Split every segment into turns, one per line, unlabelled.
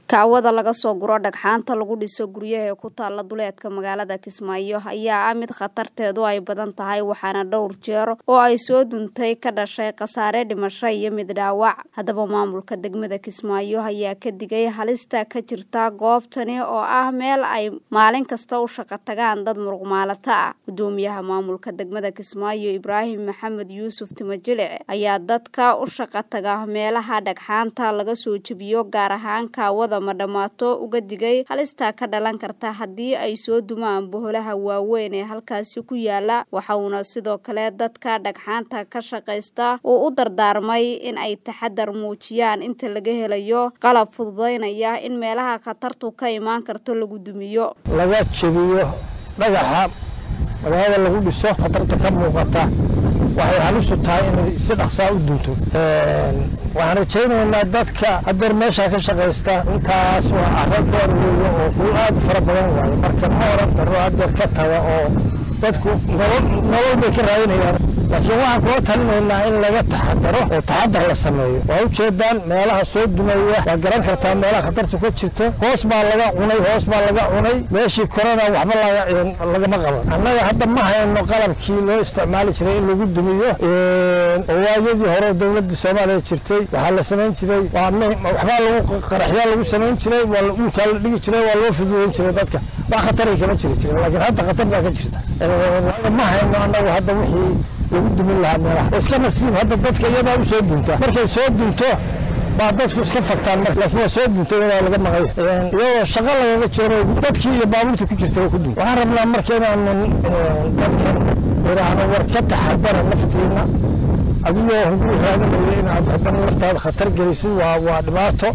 Kaawada laga soo guro dhagxaanta lagu dhiso guryaha ee ku taala duleedka magaalada Kismaayo ayaa ah mid khatarteedu ay badan tahay waxaana dhowr jeer oo ay soo duntay ka dhashay khasaare dhimasho iyo mid dhaawac haddaba maamulka degmada Kismaayo ayaa ka digay halista ka jirta goobtani oo ah meel ay maalin kasta u shaqo tagaan dad muruqmaalato ah gudoomiyaha maamulka degmada Kismaayo Ibraahim Maxamed Yuusuf Timajilic ayaa dadka u shaqo taga meelaha dhagxaanta laga soo jebiyo gaar ahaan kaawada ma dhammaato uga digay halista ka dhalan karta haddii ay soo dumaan boholaha waaweyn ee halkaasi ku yaala waxa uuna sidoo kale dadka dhagxaanta ka shaqaysta uu u dardaarmay in ay taxadar muujiyaan inta laga helayo qalab fududaynaya in meelaha khatartu ka imaan karto lagu dumiyo
laga jebiyo dhagaxa magaalada lagu dhiso khatarta ka muuqata waxay halisu tahay inay si dhaqsaa u dunto waxaan rajaynaynaa dadka hadeer meeshaa ka shaqaysta intaas waa caro dheer weeye oo dhul aad u fara badan waayo marka ma oran karo hadeer ka taga oo dadku nolol bay ka raadinayaan laakiin waxaan kula talinaynaa in laga taxadaro oo taxadar la sameeyo waa ujeedaan meelaha soo dumaya waa garan kartaa meelaha khatartu ka jirto hoos baa laga cunay hoos baa laga cunay meeshii korona waxba lagama qaban annaga hadda ma hayno qalabkii loo isticmaali jiray in lagu dumiyo oo waayadii hore dowladda soomaaliya jirtay waxaa la samayn jiray waxbaa lagu qaraxyaa lagu samayn jiray waa dhulkaa la dhigi jiray waa loo fududayn jiray dadka wax khataray kama jiri jirin laakiin hadda khatar baa ka jirta ma hayno annagu hadda wixii lagu dumin lahaa meelaha oo iska nasiib hadda dadka iyadaa u soo dunta markay soo dunto baa dadku iska fagtaan marka laakiin waa soo dunta iyadaa laga maqay iyadoo shaqo lagaga jiro dadkii iyo baabuurta ku jirta waa ku dun waxaan rabnaa marka inaanan dadkan idhaahno war ka taxadara naftiina adigoo hugu raadinaya inaad haddana naftaada khatar gelisid waa waa dhibaato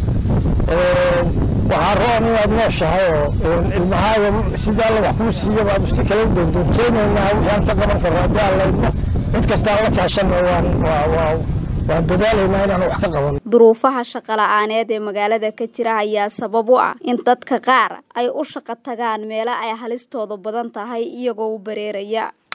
waxaa roon inaad nooshahay oo ilmahaaga sida alla wax kuu siiyaba aad usti kala u doondoonjeenaynaa wixii aan ka qaban karno haddii aan laydno cid kastaan la kaashanna waan waa waa waan dadaalaynaa inaan wax ka qaban
duruufaha shaqo la-aaneed ee magaalada ka jira ayaa sabab u ah in dadka qaar ay u shaqo tagaan meelo ay halistoodu badan tahay iyagoo u bareeraya